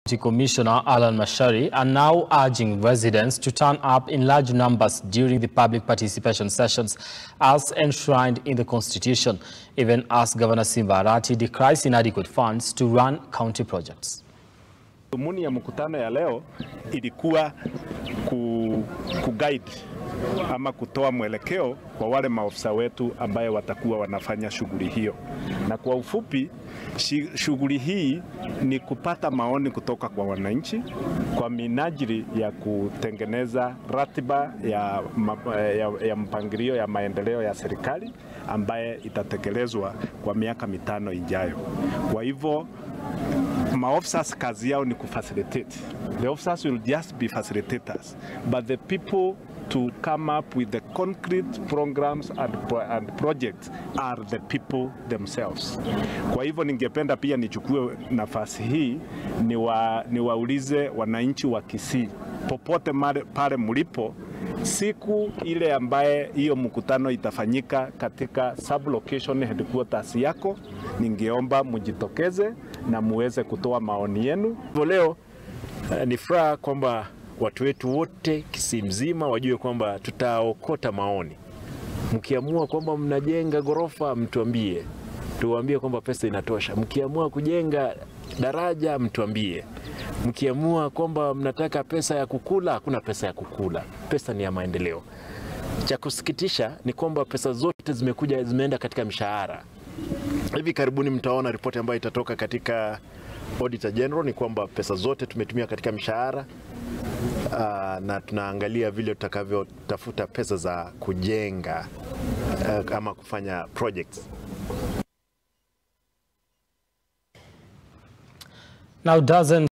County Commissioner Alan Mashari are now urging residents to turn up in large numbers during the public participation sessions as enshrined in the Constitution, even as Governor Simba Arati decries inadequate funds to run county projects. Dhumuni ya mkutano ya leo ilikuwa ku, ku guide ama kutoa mwelekeo kwa wale maofisa wetu ambaye watakuwa wanafanya shughuli hiyo, na kwa ufupi shughuli hii ni kupata maoni kutoka kwa wananchi kwa minajili ya kutengeneza ratiba ya, ya, ya mpangilio ya maendeleo ya serikali ambaye itatekelezwa kwa miaka mitano ijayo. Kwa hivyo maofficers kazi yao ni kufacilitate. The officers will just be facilitators, but the people to come up with the concrete programs and, pro and projects are the people themselves. Kwa hivyo ningependa pia nichukue nafasi hii niwa, niwaulize wananchi wa Kisii popote mare, pale mlipo siku ile ambaye hiyo mkutano itafanyika katika sublocation headquarters yako, ningeomba mjitokeze na muweze kutoa maoni yenu. Leo uh, ni furaha kwamba watu wetu wote Kisii mzima wajue kwamba tutaokota maoni. Mkiamua kwamba mnajenga ghorofa, mtuambie, tuwaambie kwamba pesa inatosha. Mkiamua kujenga daraja, mtuambie. Mkiamua kwamba mnataka pesa ya kukula, hakuna pesa ya kukula, pesa ni ya maendeleo. Cha kusikitisha ni kwamba pesa zote zimekuja zimeenda katika mishahara. Hivi karibuni mtaona ripoti ambayo itatoka katika Auditor General ni kwamba pesa zote tumetumia katika mishahara uh, na tunaangalia vile tutakavyotafuta pesa za kujenga uh, ama kufanya projects. Now dozens